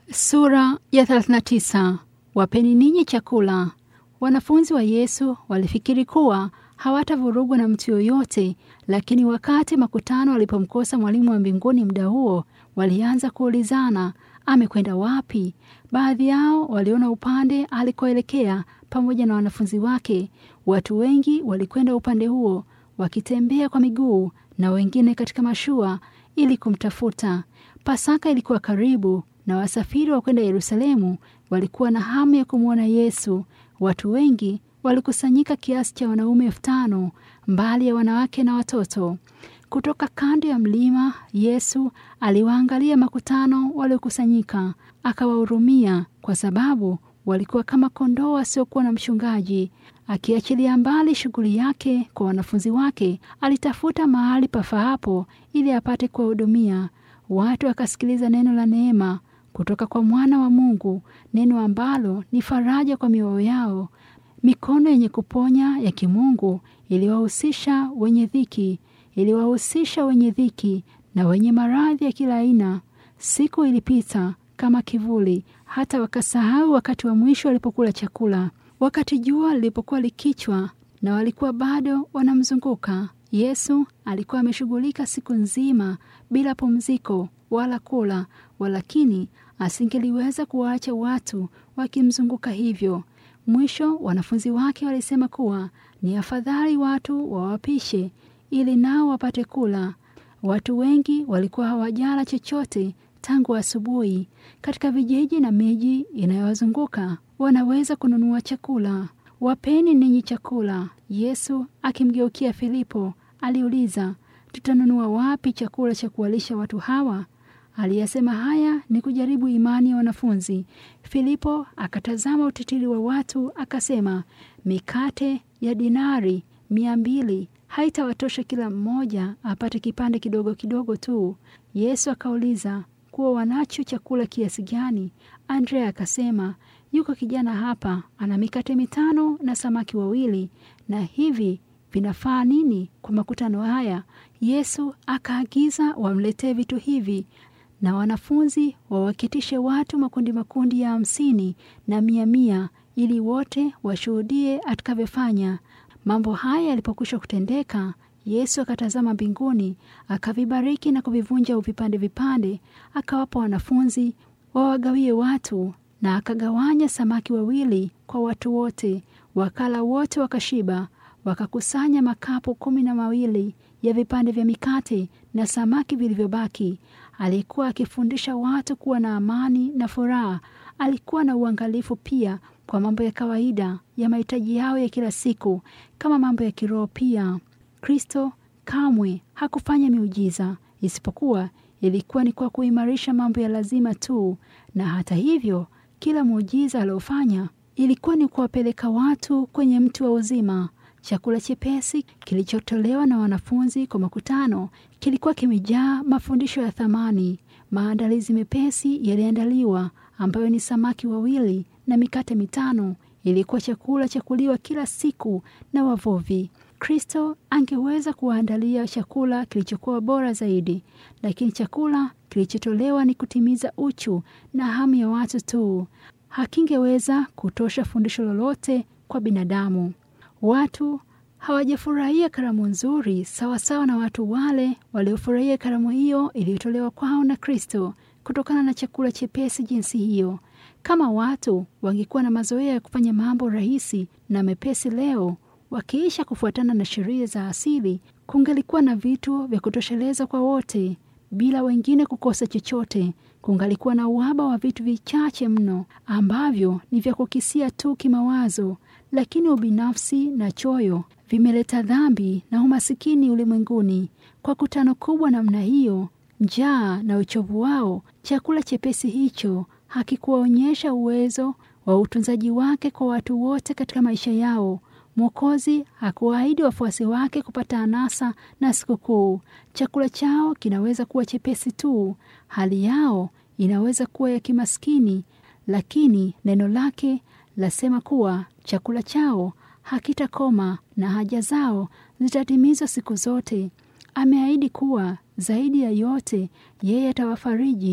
Sura ya 39. Wapeni ninyi chakula. Wanafunzi wa Yesu walifikiri kuwa hawatavurugwa na mtu yoyote, lakini wakati makutano walipomkosa mwalimu wa mbinguni muda huo, walianza kuulizana amekwenda wapi. Baadhi yao waliona upande alikoelekea pamoja na wanafunzi wake. Watu wengi walikwenda upande huo wakitembea kwa miguu na wengine katika mashua ili kumtafuta. Pasaka ilikuwa karibu na wasafiri wa kwenda Yerusalemu walikuwa na hamu ya kumwona Yesu. Watu wengi walikusanyika kiasi cha wanaume elfu tano mbali ya wanawake na watoto. Kutoka kando ya mlima, Yesu aliwaangalia makutano waliokusanyika, akawahurumia kwa sababu walikuwa kama kondoo wasiokuwa na mchungaji. Akiachilia mbali shughuli yake kwa wanafunzi wake, alitafuta mahali pafaapo ili apate kuwahudumia watu. Akasikiliza neno la neema kutoka kwa mwana wa Mungu, neno ambalo ni faraja kwa mioyo yao. Mikono yenye kuponya ya kimungu iliwahusisha wenye dhiki, iliwahusisha wenye dhiki na wenye maradhi ya kila aina. Siku ilipita kama kivuli, hata wakasahau wakati wa mwisho walipokula chakula. Wakati jua lilipokuwa likichwa na walikuwa bado wanamzunguka Yesu, alikuwa ameshughulika siku nzima bila pumziko wala kula, walakini asingeliweza kuwaacha watu wakimzunguka hivyo. Mwisho wanafunzi wake walisema kuwa ni afadhali watu wawapishe ili nao wapate kula. Watu wengi walikuwa hawajala chochote tangu asubuhi. Katika vijiji na miji inayowazunguka wanaweza kununua chakula. Wapeni ninyi chakula. Yesu akimgeukia Filipo aliuliza, tutanunua wapi chakula cha kuwalisha watu hawa? Aliyasema haya ni kujaribu imani ya wanafunzi. Filipo akatazama utitiri wa watu akasema, mikate ya dinari mia mbili haitawatosha kila mmoja apate kipande kidogo kidogo tu. Yesu akauliza kuwa wanacho chakula kiasi gani? Andrea akasema, yuko kijana hapa ana mikate mitano na samaki wawili, na hivi vinafaa nini kwa makutano haya? Yesu akaagiza wamletee vitu hivi na wanafunzi wawaketishe watu makundi makundi ya hamsini na mia mia, ili wote washuhudie atakavyofanya mambo haya. Yalipokwisha kutendeka, Yesu akatazama mbinguni, akavibariki na kuvivunja vipande vipande, akawapa wanafunzi wawagawie watu, na akagawanya samaki wawili kwa watu wote. Wakala wote wakashiba, wakakusanya makapu kumi na mawili ya vipande vya mikate na samaki vilivyobaki. Alikuwa akifundisha watu kuwa na amani na furaha. Alikuwa na uangalifu pia kwa mambo ya kawaida ya mahitaji yao ya kila siku, kama mambo ya kiroho pia. Kristo kamwe hakufanya miujiza, isipokuwa ilikuwa ni kwa kuimarisha mambo ya lazima tu. Na hata hivyo, kila muujiza aliofanya ilikuwa ni kuwapeleka watu kwenye mti wa uzima. Chakula chepesi kilichotolewa na wanafunzi kwa makutano kilikuwa kimejaa mafundisho ya thamani. Maandalizi mepesi yaliandaliwa, ambayo ni samaki wawili na mikate mitano. Ilikuwa chakula cha kuliwa kila siku na wavuvi. Kristo angeweza kuwaandalia chakula kilichokuwa bora zaidi, lakini chakula kilichotolewa ni kutimiza uchu na hamu ya watu tu. Hakingeweza kutosha fundisho lolote kwa binadamu. Watu hawajafurahia karamu nzuri sawasawa na watu wale waliofurahia karamu hiyo iliyotolewa kwao na Kristo kutokana na chakula chepesi jinsi hiyo. Kama watu wangekuwa na mazoea ya kufanya mambo rahisi na mepesi leo, wakiisha kufuatana na sheria za asili, kungalikuwa na vitu vya kutosheleza kwa wote bila wengine kukosa chochote. Kungalikuwa na uhaba wa vitu vichache mno ambavyo ni vya kukisia tu kimawazo, lakini ubinafsi na choyo vimeleta dhambi na umasikini ulimwenguni. Kwa kutano kubwa namna hiyo, njaa na uchovu wao, chakula chepesi hicho hakikuwaonyesha uwezo wa utunzaji wake kwa watu wote katika maisha yao. Mwokozi hakuwaahidi wafuasi wake kupata anasa na sikukuu. Chakula chao kinaweza kuwa chepesi tu, hali yao inaweza kuwa ya kimaskini, lakini neno lake lasema kuwa chakula chao hakitakoma na haja zao zitatimizwa siku zote. Ameahidi kuwa zaidi ya yote, yeye atawafariji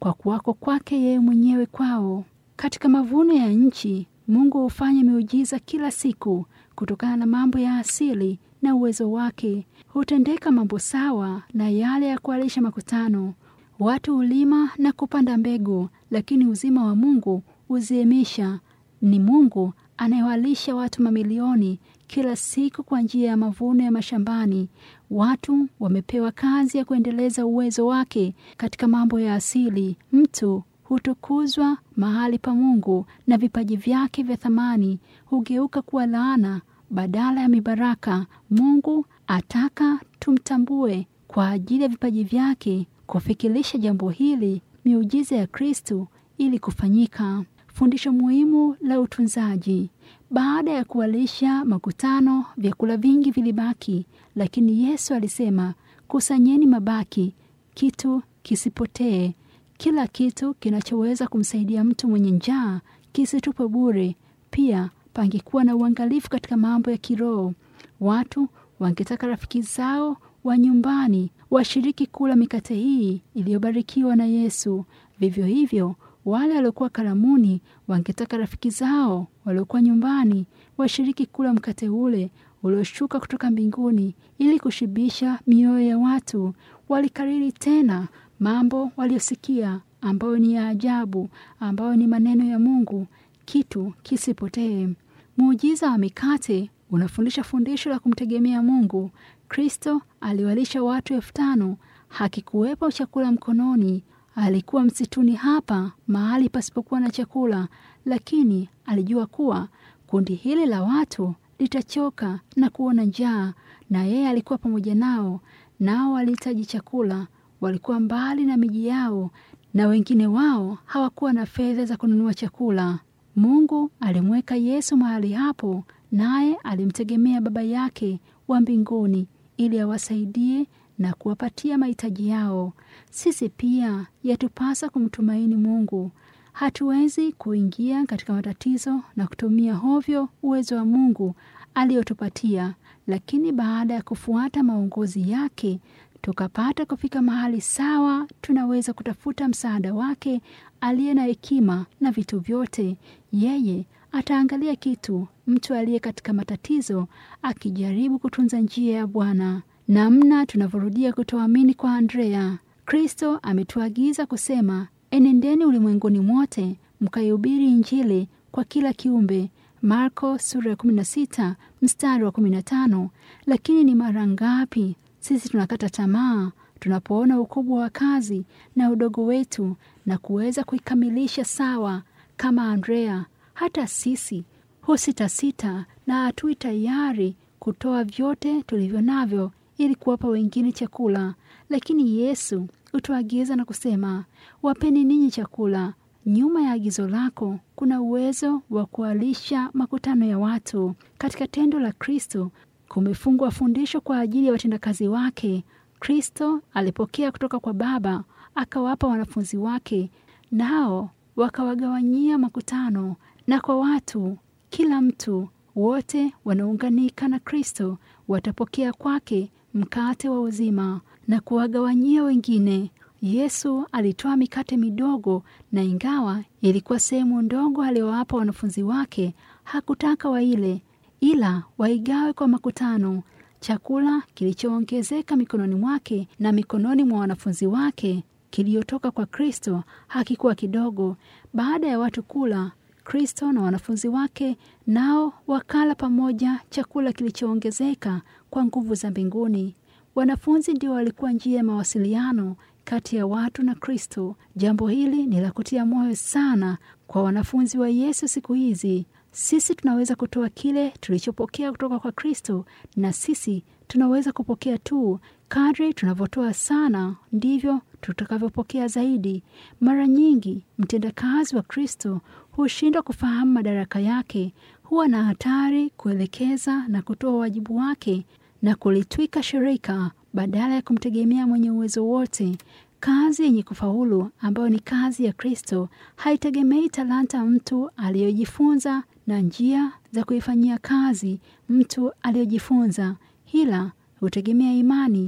kwa kuwako kwake yeye mwenyewe kwao. Katika mavuno ya nchi, Mungu hufanya miujiza kila siku kutokana na mambo ya asili na uwezo wake. Hutendeka mambo sawa na yale ya kualisha makutano. Watu hulima na kupanda mbegu, lakini uzima wa Mungu huziemisha. Ni Mungu anayewalisha watu mamilioni kila siku kwa njia ya mavuno ya mashambani. Watu wamepewa kazi ya kuendeleza uwezo wake katika mambo ya asili. Mtu hutukuzwa mahali pa Mungu na vipaji vyake vya thamani hugeuka kuwa laana badala ya mibaraka. Mungu ataka tumtambue kwa ajili ya vipaji vyake. Kufikirisha jambo hili, miujiza ya Kristo ili kufanyika. Fundisho muhimu la utunzaji. Baada ya kuwalisha makutano, vyakula vingi vilibaki, lakini Yesu alisema, kusanyeni mabaki, kitu kisipotee. Kila kitu kinachoweza kumsaidia mtu mwenye njaa kisitupwe bure. Pia pangekuwa na uangalifu katika mambo ya kiroho. Watu wangetaka rafiki zao wa nyumbani washiriki kula mikate hii iliyobarikiwa na Yesu. Vivyo hivyo wale waliokuwa karamuni wangetaka rafiki zao waliokuwa nyumbani washiriki kula mkate ule ulioshuka kutoka mbinguni ili kushibisha mioyo ya watu. Walikariri tena mambo waliosikia ambayo ni ya ajabu, ambayo ni maneno ya Mungu, kitu kisipotee. Muujiza wa mikate unafundisha fundisho la kumtegemea Mungu. Kristo aliwalisha watu elfu tano. Hakikuwepo chakula mkononi. Alikuwa msituni hapa, mahali pasipokuwa na chakula, lakini alijua kuwa kundi hili la watu litachoka na kuona njaa, na yeye alikuwa pamoja nao. Nao walihitaji chakula, walikuwa mbali na miji yao, na wengine wao hawakuwa na fedha za kununua chakula. Mungu alimweka Yesu mahali hapo, naye alimtegemea Baba yake wa mbinguni ili awasaidie na kuwapatia mahitaji yao. Sisi pia yatupasa kumtumaini Mungu. Hatuwezi kuingia katika matatizo na kutumia hovyo uwezo wa Mungu aliyotupatia, lakini baada ya kufuata maongozi yake tukapata kufika mahali sawa, tunaweza kutafuta msaada wake aliye na hekima na vitu vyote. Yeye ataangalia kitu mtu aliye katika matatizo akijaribu kutunza njia ya Bwana. Namna tunavyorudia kutoamini kwa Andrea. Kristo ametuagiza kusema, enendeni ulimwenguni mwote mkaihubiri Injili kwa kila kiumbe, Marko sura ya 16 mstari wa 15. Lakini ni mara ngapi sisi tunakata tamaa tunapoona ukubwa wa kazi na udogo wetu na kuweza kuikamilisha sawa kama Andrea. Hata sisi husitasita na hatui tayari kutoa vyote tulivyo navyo ili kuwapa wengine chakula. Lakini Yesu hutuagiza na kusema, wapeni ninyi chakula. Nyuma ya agizo lako kuna uwezo wa kualisha makutano ya watu. Katika tendo la Kristo kumefungwa fundisho kwa ajili ya watendakazi wake. Kristo alipokea kutoka kwa Baba akawapa wanafunzi wake, nao wakawagawanyia makutano na kwa watu. Kila mtu wote wanaunganika na Kristo watapokea kwake mkate wa uzima na kuwagawanyia wengine. Yesu alitoa mikate midogo, na ingawa ilikuwa sehemu ndogo aliyowapa wanafunzi wake, hakutaka waile, ila waigawe kwa makutano. Chakula kilichoongezeka mikononi mwake na mikononi mwa wanafunzi wake kiliotoka kwa Kristo hakikuwa kidogo. Baada ya watu kula, Kristo na wanafunzi wake nao wakala pamoja chakula kilichoongezeka kwa nguvu za mbinguni. Wanafunzi ndio walikuwa njia ya mawasiliano kati ya watu na Kristo. Jambo hili ni la kutia moyo sana kwa wanafunzi wa Yesu siku hizi. Sisi tunaweza kutoa kile tulichopokea kutoka kwa Kristo, na sisi tunaweza kupokea tu. Kadri tunavyotoa sana, ndivyo tutakavyopokea zaidi. Mara nyingi mtendakazi wa Kristo hushindwa kufahamu madaraka yake, huwa na hatari kuelekeza na kutoa wajibu wake na kulitwika shirika badala ya kumtegemea mwenye uwezo wote. Kazi yenye kufaulu ambayo ni kazi ya Kristo haitegemei talanta mtu aliyojifunza na njia za kuifanyia kazi mtu aliyojifunza, ila hutegemea imani.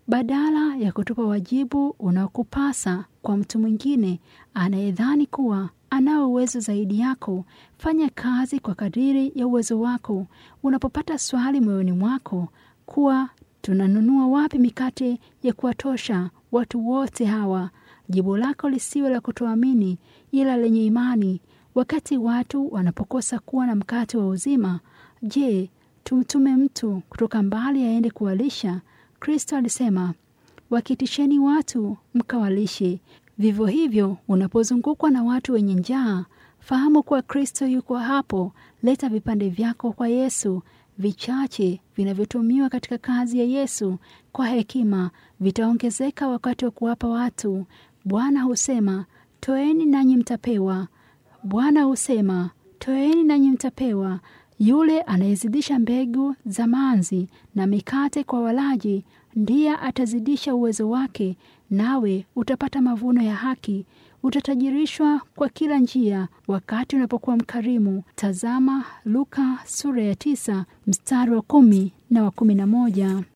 badala ya kutupa wajibu unaokupasa kwa mtu mwingine anayedhani kuwa anao uwezo zaidi yako. Fanya kazi kwa kadiri ya uwezo wako. Unapopata swali moyoni mwako kuwa tunanunua wapi mikate ya kuwatosha watu wote hawa, jibu lako lisiwe la kutoamini, ila lenye imani. Wakati watu wanapokosa kuwa na mkate wa uzima, je, tumtume mtu kutoka mbali aende kuwalisha? Kristo alisema, wakitisheni watu mkawalishe. Vivyo hivyo, unapozungukwa na watu wenye njaa, fahamu kuwa Kristo yuko hapo. Leta vipande vyako kwa Yesu. Vichache vinavyotumiwa katika kazi ya Yesu kwa hekima vitaongezeka wakati wa kuwapa watu. Bwana husema, toeni nanyi mtapewa. Bwana husema, toeni nanyi mtapewa. Yule anayezidisha mbegu za manzi na mikate kwa walaji, ndiye atazidisha uwezo wake, nawe utapata mavuno ya haki. Utatajirishwa kwa kila njia wakati unapokuwa mkarimu. Tazama Luka sura ya tisa mstari wa kumi na wa kumi na moja.